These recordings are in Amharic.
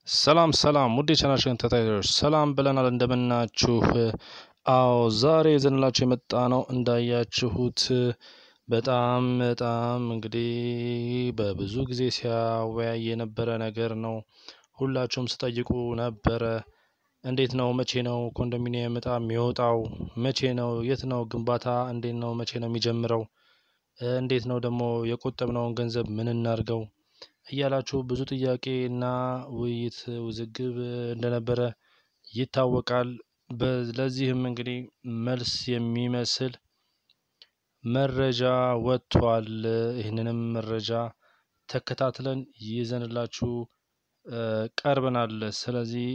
ሰላም ሰላም ውድ የቻናላችን ተከታታዮች ሰላም ብለናል። እንደምናችሁ? አዎ ዛሬ ይዘንላችሁ የመጣ ነው እንዳያችሁት በጣም በጣም እንግዲህ በብዙ ጊዜ ሲያወያይ የነበረ ነገር ነው። ሁላችሁም ስጠይቁ ነበረ። እንዴት ነው? መቼ ነው ኮንዶሚኒየም እጣ የሚወጣው? መቼ ነው? የት ነው ግንባታ? እንዴት ነው? መቼ ነው የሚጀምረው? እንዴት ነው ደግሞ የቆጠብነውን ገንዘብ ምን እናርገው? እያላችሁ ብዙ ጥያቄ እና ውይይት ውዝግብ እንደነበረ ይታወቃል። ለዚህም እንግዲህ መልስ የሚመስል መረጃ ወጥቷል። ይህንንም መረጃ ተከታትለን ይዘንላችሁ ቀርበናል። ስለዚህ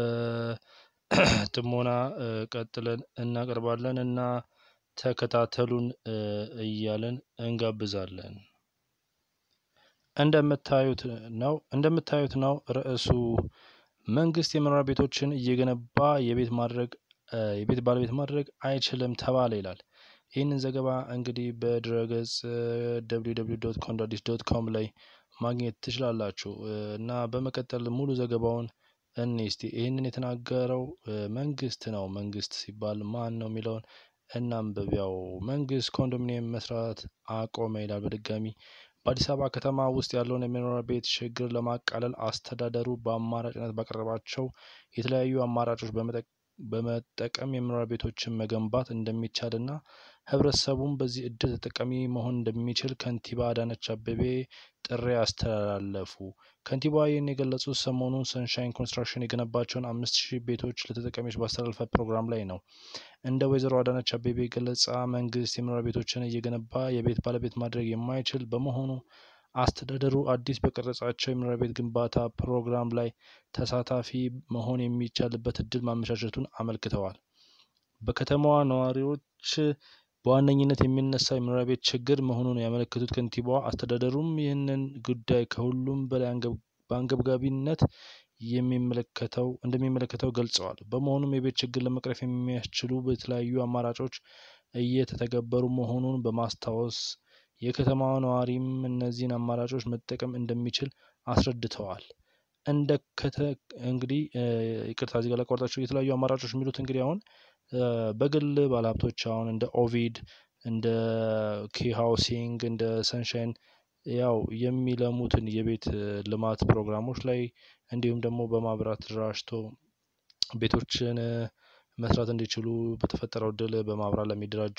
በጥሞና ቀጥለን እናቀርባለን እና ተከታተሉን እያለን እንጋብዛለን። እንደምታዩት ነው እንደምታዩት ነው ርዕሱ መንግስት የመኖሪያ ቤቶችን እየገነባ የቤት ማድረግ የቤት ባለቤት ማድረግ አይችልም ተባለ ይላል። ይህንን ዘገባ እንግዲህ በድረገጽ ደብሊው ደብሊው ዶት ኮንዳዲስ ዶት ኮም ላይ ማግኘት ትችላላችሁ እና በመቀጠል ሙሉ ዘገባውን እኔ እስቲ ይህንን የተናገረው መንግስት ነው። መንግስት ሲባል ማን ነው የሚለውን እናንብቢያው መንግስት ኮንዶሚኒየም መስራት አቆመ ይላል። በድጋሚ በአዲስ አበባ ከተማ ውስጥ ያለውን የመኖሪያ ቤት ችግር ለማቃለል አስተዳደሩ በአማራጭነት ባቀረባቸው የተለያዩ አማራጮች በመጠቀም የመኖሪያ ቤቶችን መገንባት እንደሚቻልና ህብረተሰቡም በዚህ እድል ተጠቃሚ መሆን እንደሚችል ከንቲባ አዳነች አቤቤ ጥሪ አስተላለፉ። ከንቲባዋ ይህን የገለጹት ሰሞኑን ሰንሻይን ኮንስትራክሽን የገነባቸውን አምስት ሺህ ቤቶች ለተጠቃሚዎች ባስተላለፈ ፕሮግራም ላይ ነው። እንደ ወይዘሮ አዳነች አቤቤ ገለጻ መንግስት የመኖሪያ ቤቶችን እየገነባ የቤት ባለቤት ማድረግ የማይችል በመሆኑ አስተዳደሩ አዲስ በቀረጻቸው የመኖሪያ ቤት ግንባታ ፕሮግራም ላይ ተሳታፊ መሆን የሚቻልበት እድል ማመቻቸቱን አመልክተዋል። በከተማዋ ነዋሪዎች በዋነኝነት የሚነሳ የመኖሪያ ቤት ችግር መሆኑን ያመለከቱት ከንቲባዋ አስተዳደሩም ይህንን ጉዳይ ከሁሉም በላይ በአንገብጋቢነት የሚመለከተው እንደሚመለከተው ገልጸዋል። በመሆኑም የቤት ችግር ለመቅረፍ የሚያስችሉ የተለያዩ አማራጮች እየተተገበሩ መሆኑን በማስታወስ የከተማዋ ነዋሪም እነዚህን አማራጮች መጠቀም እንደሚችል አስረድተዋል። እንደ ከተ እንግዲህ ይቅርታ እዚህ ጋር ላቋርጣችሁ የተለያዩ አማራጮች የሚሉት እንግዲህ አሁን በግል ባለሀብቶች አሁን እንደ ኦቪድ እንደ ኪ ሃውሲንግ እንደ ሰንሻይን ያው የሚለሙትን የቤት ልማት ፕሮግራሞች ላይ እንዲሁም ደግሞ በማህበራት ተደራጅቶ ቤቶችን መስራት እንዲችሉ በተፈጠረው እድል በማህበራት ለሚደራጁ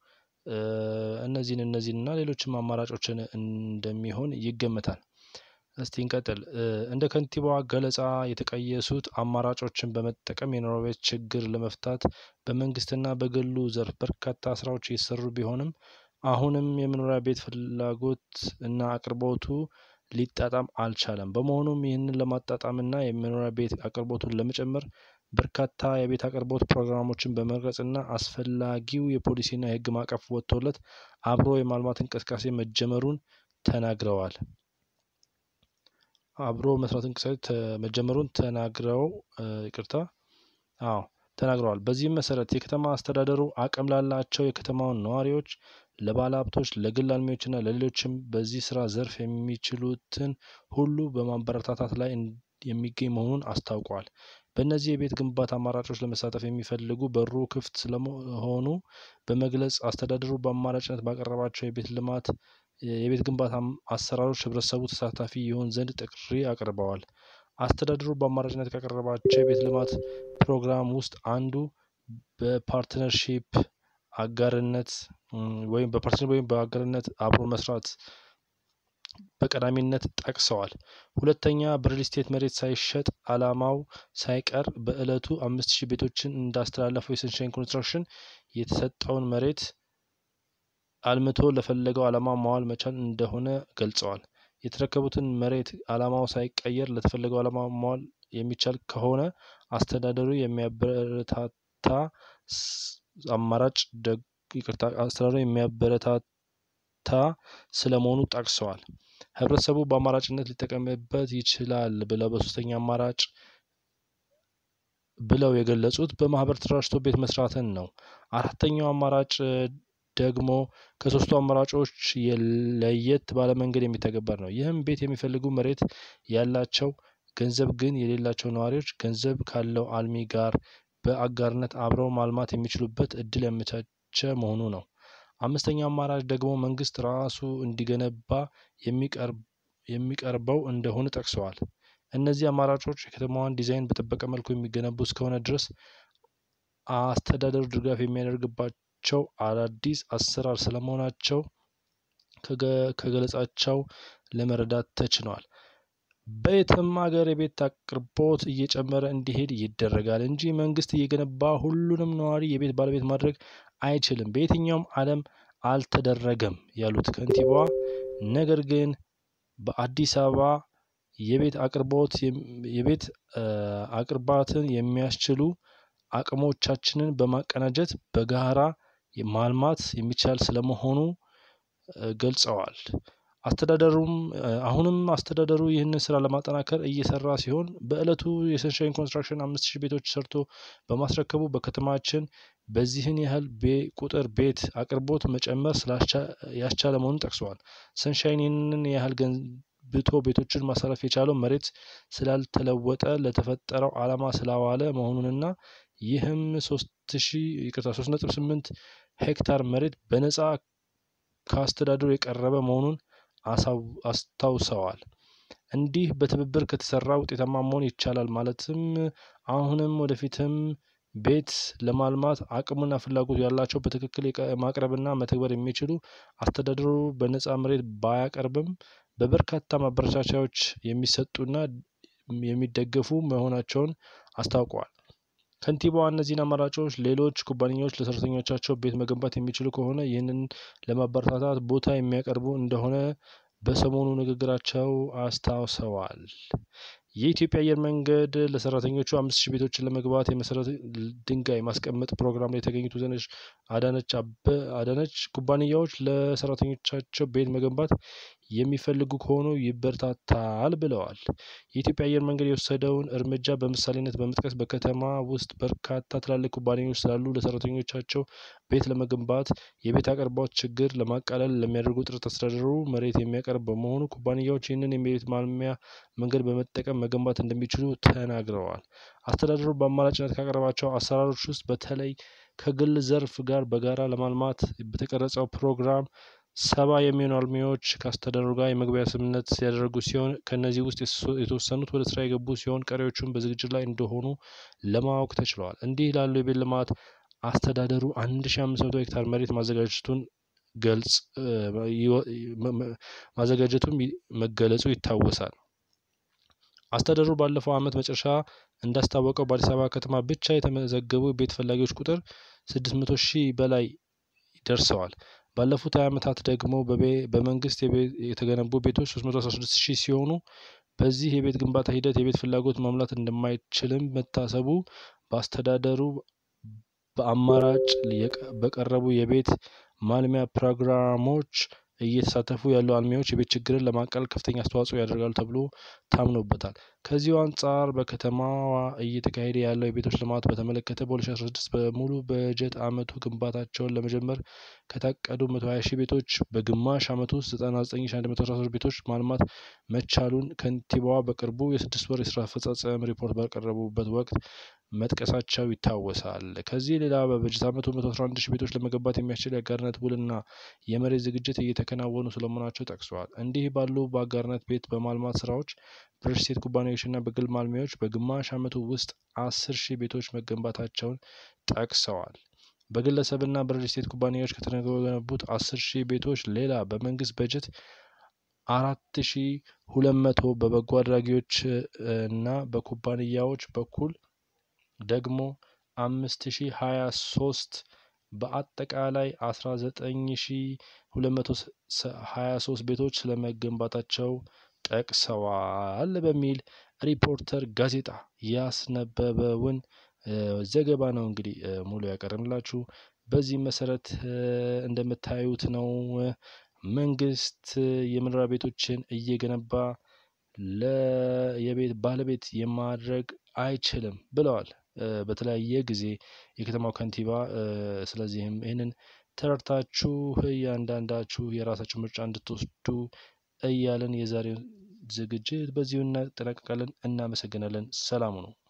እነዚህን እነዚህን እና ሌሎችም አማራጮችን እንደሚሆን ይገመታል። እስቲ እንቀጥል እንደ ከንቲባዋ ገለጻ የተቀየሱት አማራጮችን በመጠቀም የመኖሪያ ቤት ችግር ለመፍታት በመንግስትና በግሉ ዘርፍ በርካታ ስራዎች እየተሰሩ ቢሆንም አሁንም የመኖሪያ ቤት ፍላጎት እና አቅርቦቱ ሊጣጣም አልቻለም። በመሆኑም ይህንን ለማጣጣምና የመኖሪያ ቤት አቅርቦቱን ለመጨመር በርካታ የቤት አቅርቦት ፕሮግራሞችን በመቅረጽና አስፈላጊው የፖሊሲና የህግ ማዕቀፍ ወጥቶለት አብሮ የማልማት እንቅስቃሴ መጀመሩን ተናግረዋል። አብሮ መስራት እንቅስቃሴ መጀመሩን ተናግረው ይቅርታ አዎ ተናግረዋል። በዚህም መሰረት የከተማ አስተዳደሩ አቅም ላላቸው የከተማውን ነዋሪዎች ለባለሀብቶች ለግል አልሚዎችና ለሌሎችም በዚህ ስራ ዘርፍ የሚችሉትን ሁሉ በማበረታታት ላይ የሚገኝ መሆኑን አስታውቋል። በእነዚህ የቤት ግንባታ አማራጮች ለመሳተፍ የሚፈልጉ በሩ ክፍት ስለመሆኑ በመግለጽ አስተዳደሩ በአማራጭነት ባቀረባቸው የቤት ልማት የቤት ግንባታ አሰራሮች ህብረተሰቡ ተሳታፊ ይሆን ዘንድ ጥሪ አቅርበዋል። አስተዳደሩ በአማራጭነት ካቀረባቸው የቤት ልማት ፕሮግራም ውስጥ አንዱ በፓርትነርሺፕ አጋርነት ወይም በፓርትነር ወይም በአጋርነት አብሮ መስራት በቀዳሚነት ጠቅሰዋል። ሁለተኛ በሪል ስቴት መሬት ሳይሸጥ አላማው ሳይቀር በእለቱ አምስት ሺህ ቤቶችን እንዳስተላለፈው የሰንሻይን ኮንስትራክሽን የተሰጠውን መሬት አልምቶ ለፈለገው አላማ ማዋል መቻል እንደሆነ ገልጸዋል። የተረከቡትን መሬት አላማው ሳይቀየር ለተፈለገው አላማ ማዋል የሚቻል ከሆነ አስተዳደሩ የሚያበረታታ አማራጭ ይቅርታ አስተዳደሩ የሚያበረታታ ስለመሆኑ ጠቅሰዋል። ህብረተሰቡ በአማራጭነት ሊጠቀምበት ይችላል ብለው በሶስተኛ አማራጭ ብለው የገለጹት በማህበር ተደራጅቶ ቤት መስራትን ነው። አራተኛው አማራጭ ደግሞ ከሶስቱ አማራጮች ለየት ባለ መንገድ የሚተገበር ነው። ይህም ቤት የሚፈልጉ መሬት ያላቸው ገንዘብ ግን የሌላቸው ነዋሪዎች ገንዘብ ካለው አልሚ ጋር በአጋርነት አብረው ማልማት የሚችሉበት እድል ያመቻቸ መሆኑ ነው። አምስተኛው አማራጭ ደግሞ መንግስት ራሱ እንዲገነባ የሚቀርበው እንደሆነ ጠቅሰዋል። እነዚህ አማራጮች የከተማዋን ዲዛይን በጠበቀ መልኩ የሚገነቡ እስከሆነ ድረስ አስተዳደሩ ድጋፍ የሚያደርግባቸው አዳዲስ አሰራር ስለመሆናቸው ከገለጻቸው ለመረዳት ተችሏል። በየትም ሀገር የቤት አቅርቦት እየጨመረ እንዲሄድ ይደረጋል እንጂ መንግስት እየገነባ ሁሉንም ነዋሪ የቤት ባለቤት ማድረግ አይችልም፣ በየትኛውም ዓለም አልተደረገም ያሉት ከንቲባዋ፣ ነገር ግን በአዲስ አበባ የቤት አቅርቦት የቤት አቅርባትን የሚያስችሉ አቅሞቻችንን በማቀናጀት በጋራ ማልማት የሚቻል ስለመሆኑ ገልጸዋል። አስተዳደሩም አሁንም አስተዳደሩ ይህንን ስራ ለማጠናከር እየሰራ ሲሆን በእለቱ የሰንሻይን ኮንስትራክሽን አምስት ሺህ ቤቶች ሰርቶ በማስረከቡ በከተማችን በዚህን ያህል ቁጥር ቤት አቅርቦት መጨመር ያስቻለ መሆኑን ጠቅሰዋል። ሰንሻይን ይህንን ያህል ገንብቶ ቤቶችን ማሳረፍ የቻለው መሬት ስላልተለወጠ ለተፈጠረው ዓላማ ስላዋለ መሆኑንና ይህም ሶስት ሺ ይቅርታ ሶስት ነጥብ ስምንት ሄክታር መሬት በነጻ ከአስተዳደሩ የቀረበ መሆኑን አስታውሰዋል። እንዲህ በትብብር ከተሰራ ውጤታማ መሆን ይቻላል ማለትም አሁንም ወደፊትም ቤት ለማልማት አቅሙና ፍላጎቱ ያላቸው በትክክል ማቅረብና መተግበር የሚችሉ አስተዳደሩ በነጻ መሬት ባያቀርብም በበርካታ ማበረታቻዎች የሚሰጡና የሚደገፉ መሆናቸውን አስታውቀዋል። ከንቲባዋ እነዚህን አማራጮች ሌሎች ኩባንያዎች ለሰራተኞቻቸው ቤት መገንባት የሚችሉ ከሆነ ይህንን ለማበረታታት ቦታ የሚያቀርቡ እንደሆነ በሰሞኑ ንግግራቸው አስታውሰዋል። የኢትዮጵያ አየር መንገድ ለሰራተኞቹ አምስት ሺህ ቤቶችን ለመግባት የመሰረት ድንጋይ ማስቀመጥ ፕሮግራም ላይ የተገኙት ወይዘሪት አዳነች ኩባንያዎች ለሰራተኞቻቸው ቤት መገንባት የሚፈልጉ ከሆኑ ይበረታታል ብለዋል። የኢትዮጵያ አየር መንገድ የወሰደውን እርምጃ በምሳሌነት በመጥቀስ በከተማ ውስጥ በርካታ ትላልቅ ኩባንያዎች ስላሉ ለሰራተኞቻቸው ቤት ለመገንባት የቤት አቅርቦት ችግር ለማቃለል ለሚያደርጉ ጥረት አስተዳደሩ መሬት የሚያቀርብ በመሆኑ ኩባንያዎች ይህንን የቤት ማልሚያ መንገድ በመጠቀም መገንባት እንደሚችሉ ተናግረዋል። አስተዳደሩ በአማራጭነት ካቀረባቸው አሰራሮች ውስጥ በተለይ ከግል ዘርፍ ጋር በጋራ ለማልማት በተቀረጸው ፕሮግራም ሰባ የሚሆኑ አልሚዎች ከአስተዳደሩ ጋር የመግቢያ ስምምነት ያደረጉ ሲሆን ከእነዚህ ውስጥ የተወሰኑት ወደ ስራ የገቡ ሲሆን ቀሪዎቹም በዝግጅት ላይ እንደሆኑ ለማወቅ ተችሏል። እንዲህ ላሉ የቤት ልማት አስተዳደሩ አንድ ሺ አምስት መቶ ሄክታር መሬት ማዘጋጀቱን ገልጽ ማዘጋጀቱም መገለጹ ይታወሳል። አስተዳደሩ ባለፈው ዓመት መጨረሻ እንዳስታወቀው በአዲስ አበባ ከተማ ብቻ የተመዘገቡ ቤት ፈላጊዎች ቁጥር ስድስት መቶ ሺህ በላይ ደርሰዋል። ባለፉት ሀያ ዓመታት ደግሞ በመንግስት የተገነቡ ቤቶች ሶስት መቶ አስራ ስድስት ሺህ ሲሆኑ በዚህ የቤት ግንባታ ሂደት የቤት ፍላጎት መሙላት እንደማይችልም መታሰቡ በአስተዳደሩ በአማራጭ በቀረቡ የቤት ማልሚያ ፕሮግራሞች እየተሳተፉ ያሉ አልሚዎች የቤት ችግርን ለማቃለል ከፍተኛ አስተዋጽኦ ያደርጋሉ ተብሎ ታምኖበታል። ከዚሁ አንጻር በከተማዋ እየተካሄደ ያለው የቤቶች ልማት በተመለከተ በ2016 በሙሉ በጀት ዓመቱ ግንባታቸውን ለመጀመር ከታቀዱ 120 ሺህ ቤቶች በግማሽ ዓመቱ ውስጥ 99113 ቤቶች ማልማት መቻሉን ከንቲባዋ በቅርቡ የስድስት ወር የስራ አፈጻጸም ሪፖርት ባቀረቡበት ወቅት መጥቀሳቸው ይታወሳል። ከዚህ ሌላ በበጀት ዓመቱ 111 ሺህ ቤቶች ለመገንባት የሚያስችል የአጋርነት ውልና የመሬት ዝግጅት እየተከናወኑ ስለመሆናቸው ጠቅሰዋል። እንዲህ ባሉ በአጋርነት ቤት በማልማት ስራዎች በሪል ስቴት ኩባንያዎችና በግል ማልሚያዎች በግማሽ ዓመቱ ውስጥ አስር ሺህ ቤቶች መገንባታቸውን ጠቅሰዋል። በግለሰብና በሪል ስቴት ኩባንያዎች ከተገነቡት አስር ሺህ ቤቶች ሌላ በመንግስት በጀት አራት ሺ ሁለት መቶ በበጎ አድራጊዎች እና በኩባንያዎች በኩል ደግሞ አምስት ሺ ሀያ ሶስት በአጠቃላይ አስራ ዘጠኝ ሺ ሁለት መቶ ሀያ ሶስት ቤቶች ስለመገንባታቸው ጠቅሰዋል በሚል ሪፖርተር ጋዜጣ ያስነበበውን ዘገባ ነው እንግዲህ ሙሉ ያቀረብላችሁ። በዚህ መሰረት እንደምታዩት ነው መንግስት የመኖሪያ ቤቶችን እየገነባ ለየቤት ባለቤት የማድረግ አይችልም ብለዋል በተለያየ ጊዜ የከተማው ከንቲባ። ስለዚህም ይህንን ተረድታችሁ እያንዳንዳችሁ የራሳችሁ ምርጫ እንድትወስዱ እያለን የዛሬውን ዝግጅት በዚሁ እናጠናቀቃለን። እናመሰግናለን። ሰላሙ ነው።